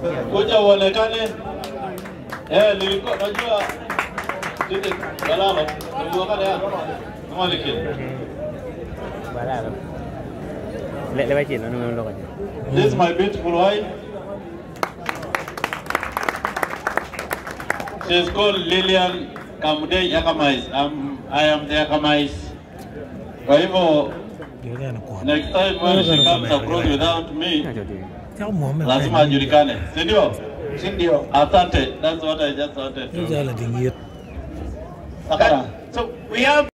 kuja uonekane. Eh, nilikuwa najua sisi balalo nilikuwa ya kama nikini. Balalo. Le le bachi no no lo kaje. This is my beautiful wife. She's called Lilian Kamudei Yakamais. I'm, I am the Yakamais. Kwa hivyo next time when she comes across without me, Cho lazima ajulikane, si ndio? Si ndio? Asante. That's what I just wanted to. Jala dingit. Okay. So we have